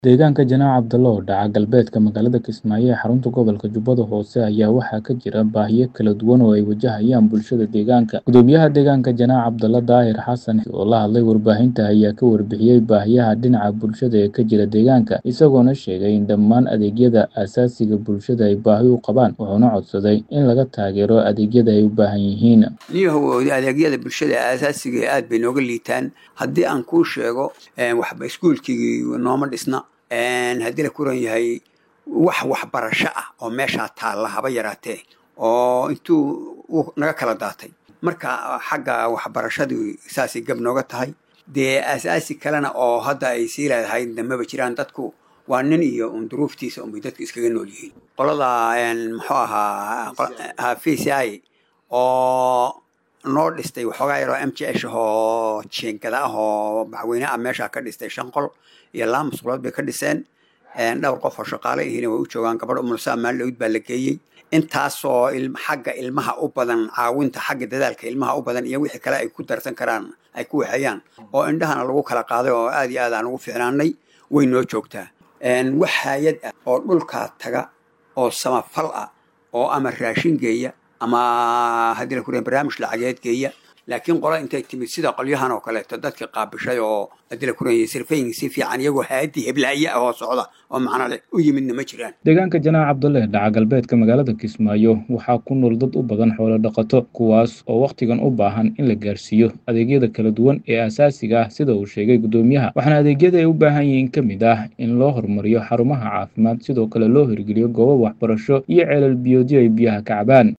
Deegaanka Janaac Cabdallo oo dhaca galbeedka magaalada Kismaayo ee xarunta gobolka Jubbada Hoose ayaa waxaa ka jira baahiyo kala duwan oo ay wajahayaan bulshada deegaanka. Guddoomiyaha deegaanka Janaac Cabdallo Daahir Xasan oo la hadlay warbaahinta ayaa ka warbixiyay baahiyaha dhinaca bulshada ee ka jira deegaanka, isagoona sheegay in dhammaan adeegyada aasaasiga bulshada ay baahi u qabaan, wuxuuna codsaday in laga taageero adeegyada ay u baahan yihiin. niyahow adeegyada bulshada aasaasiga aad bay nooga liitaan haddii aan kuu sheego waxba iskuulkii nooma dhisna haddii la kuran yahay wax waxbarasho ah oo meeshaa taalla haba yaraatee oo intuu naga kala daatay marka xagga waxbarashadii saasay gab nooga tahay dee aasaasi kalena oo hadda ay sii leedahay damaba jiraan dadku waa nin iyo un duruuftiisa unbay dadku iskaga nool yihiin qolada muxuu ahaa v c i oo noo dhistay waxoogaa yaroo m j h oo jiingada ah oo madaxweyne ah meeshaa ka dhistay shan qol iyo laba musqulood bay ka dhiseen dhowr qof oo shaqaale ihiina way u joogaan gabadh umulsaa maalin dhawid baa la geeyey intaasoo xagga ilmaha u badan caawinta xagga dadaalka ilmaha u badan iyo wixii kale ay ku darsan karaan ay ku waxeeyaan oo indhahana lagu kala qaaday oo aad iyo aad aan ugu fiicnaanay way noo joogtaa wax hay-ad ah oo dhulkaa taga oo samafal ah oo ama raashin geeya ama haddii la kuriya barnaamij lacageed geeya laakiin qola intay timid sida qolyahan oo kaleeto dadka qaabishay oo haddii la kuraya sirfayin si fiican iyagoo haadii heblaaye ah oo socda oo macno leh u yimidna ma jiraan Deegaanka Janaac Cabdalle dhaca galbeedka magaalada Kismaayo waxaa ku nool dad u badan xoolo dhaqato kuwaas oo wakhtigan u baahan in la gaarsiiyo adeegyada kala duwan ee aasaasiga ah sida uu sheegay guddoomiyaha waxaana adeegyada ay u baahan yihiin ka mid ah in loo horumariyo xarumaha caafimaad sidoo kale loo hirgeliyo goobo waxbarasho iyo ceelal biyoodyo ay biyaha ka cabaan